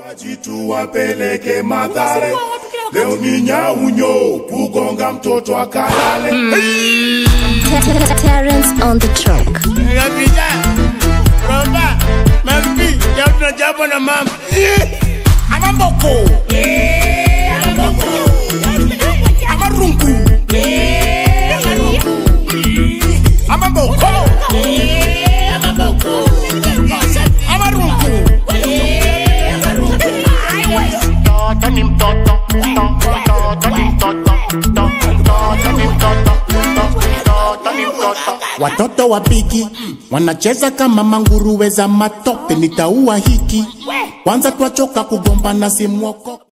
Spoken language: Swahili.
Jitu wapeleke madhare leo ni nyaunyo kugonga mtoto akalale Terence on the track. Kabisa. Roba, mambi, leo tunajapa na mama. Amaboko. Amarungu. Amaboko. Amarungu. Mtoto ni mtoto, mtoto ni mtoto, mtoto ni mtoto, mtoto ni mtoto. Watoto wapigi wanacheza kama manguruwe za matope, nitaua hiki kwanza, twachoka kugombana simwoko